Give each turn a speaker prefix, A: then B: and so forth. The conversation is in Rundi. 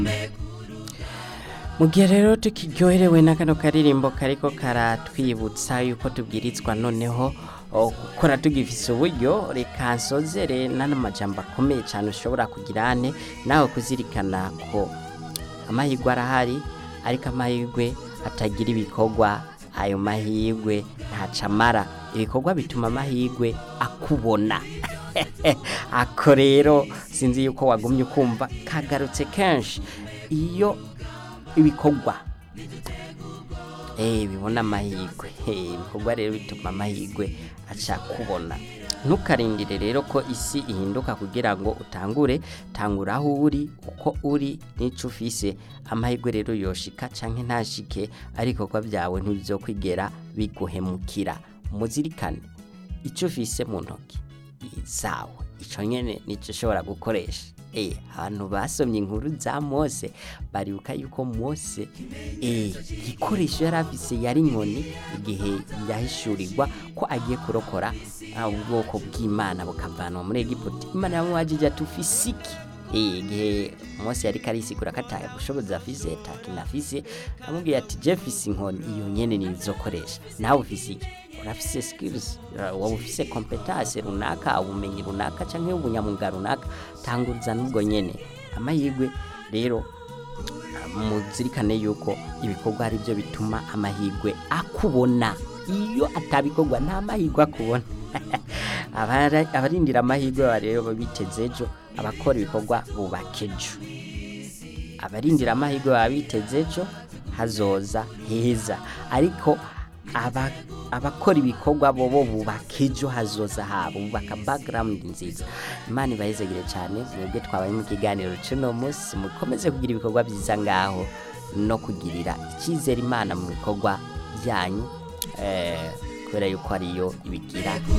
A: mu gihe rero tukiryoherewe na kano karirimbo kariko karatwibutsa yuko tubwirizwa noneho o, gukora tugifise uburyo reka nsozere n'ano majambo akomeye cyane ushobora kugira ane nawe kuzirikana ko amahirwe arahari ariko amahirwe atagira ibikorwa ayo mahirwe ntacamara ibikorwa bituma amahirwe akubona ako rero sinzi yuko wagumye ukumva kagarutse kenshi iyo ibikorwa eh bibona amahirwe eh ibikorwa rero bituma amahirwe aca kubona ntukarindire rero ko isi ihinduka kugira ngo utangure tangura aho uri uko uri n'ico ufise amahirwe rero yoshika canke ntashike ariko kwa byawe ntibizokwigera biguhemukira muzirikane ico ufise mu ntoki zawe ico nyene nico ushobora gukoresha eh abantu basomye inkuru za Mose baribuka yuko Mose eh igikoresho yari afise yari inkoni igihe yahishurirwa ko agiye kurokora ah, ubwoko bw'Imana bukavanwa muri Egiputa Imana yamubajije ati ufise iki eh igihe Mose yari karisigura kataye ubushobozi afise takintu afise amubwiye ati je mfise inkoni iyo nyene nizokoresha nawe ufise iki urafise skills waba ufise competence runaka ubumenyi runaka canke ubunyamuga runaka tanguriza n'ubwo nyene amahirwe rero muzirikane yuko ibikorwa ari byo bituma amahirwe akubona iyo atabikorwa nta mahirwe akubona Abara- abarindira amahirwe baba rero biteze ejo abakora ibikorwa bubaka ejo abarindira amahirwe baba biteze ejo hazoza heza ariko aba- abakora ibikorwa bobo bubaka ejo hazoza habo bubaka background nziza imana ibahezegere cyane mwebwe twabaye mu kiganiro cy'uno munsi mukomeze kugira ibikorwa byiza ngaho no kugirira icyizere imana mu bikorwa byanyu eh, kubera yuko ariyo ibigira